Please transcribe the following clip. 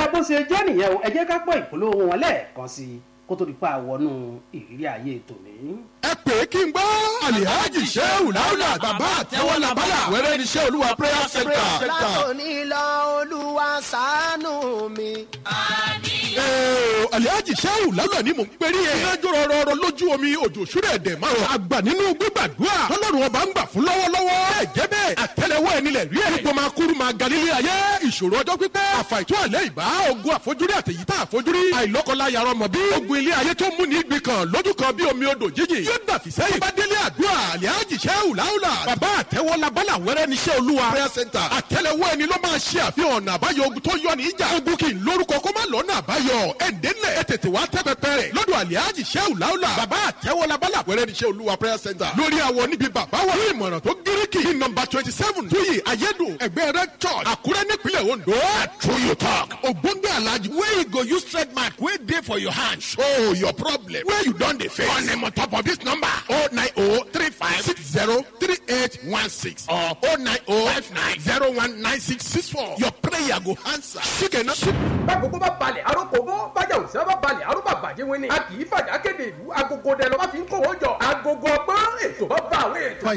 bó ṣe jẹ́ nìyẹn o ẹ jẹ́ ká pọ̀ ìpolówó wọn lẹ́ẹ̀kan sí i kó tó di pa àwọnú ìrírí ayé tòní. ẹ pè é kí n gbọ́ alihaji sehu laula bàbá àtẹwọ́ labala wẹ́rẹ́ ní sẹ́ olúwa prayer center. látòní lọ olúwa ṣàánú mi. Ee, alihaji sehu laula ni mò ń pẹ́rí ẹ̀. iná jọrọ rọrọ lójú omi òjò ṣúrẹ̀ dẹ̀ máa rọ. àgbà nínú gbígbàdúrà tọ́lọ́run ọba ń gbà fún lọ́wọ́lọ́wọ́. ẹ jẹ́ bẹ́ẹ̀ àtẹlẹwọ́ ẹni lẹ̀ rí ẹ̀. gbogbo máa kúrú máa ga nílé ayé. ìṣòro ọjọ́ pípẹ́. àfàìtó àlẹ́ ìbá ogun àfojúrí àtẹ̀yí tá àfojúrí. àìlọ́kọ̀lá yàrá ọmọ bí. ogun ilé ayé tó mú ní igbì kan lójú kan bí omi odò jíjìn. yóò dàfi sẹ́yìn. bá délé àdúrà alihaji sehu laula. bàbá àtẹwọ́ labala wẹ́rẹ́ ní sẹ́ olúwa. prayer center. àtẹlẹwọ́ ẹni ló máa ṣe àfihàn ọ̀nà àbáyọ ogun tó yọ ní ìjà. ogun kì í lórúkọ kó má lọ́nà àbáyọ. ẹ̀ǹdẹ́lẹ̀ ẹ tètè wá tẹ́ pẹpẹ rẹ̀. lọ́dọ̀ alihaji sehu laula. bàbá àtẹwọ́ labala wẹ́rẹ́ ní sẹ́ olúwa prayer center. lórí àwọ̀ níbi bàbá wa. ní ìmọ̀ràn tó gíríkì. ní nọmba twenty seven tuyi ayédùn ẹgbẹ́ rẹ church àkúrẹ́ nípínlẹ̀ ondo. true you talk. ògbóngbé alhaji wey you go use trademark wey dey for your hand show your problem wey you don dey face. on them on top of this number oh nine oh three five six zero three eight one six or oh nine oh five nine zero one nine six six four. your prayer go answer. ṣíkẹ̀ náà. bákòókò bá balẹ̀ arókòókò bájà òsínà bá balẹ̀ arúgbà bàjẹ́ wẹ́ni a kì í fàjà kéde ìlú agogo dẹ lọ́ba fi ń kówó jọ agogo ọgbọ́n ètò bá bá àwọn ètò.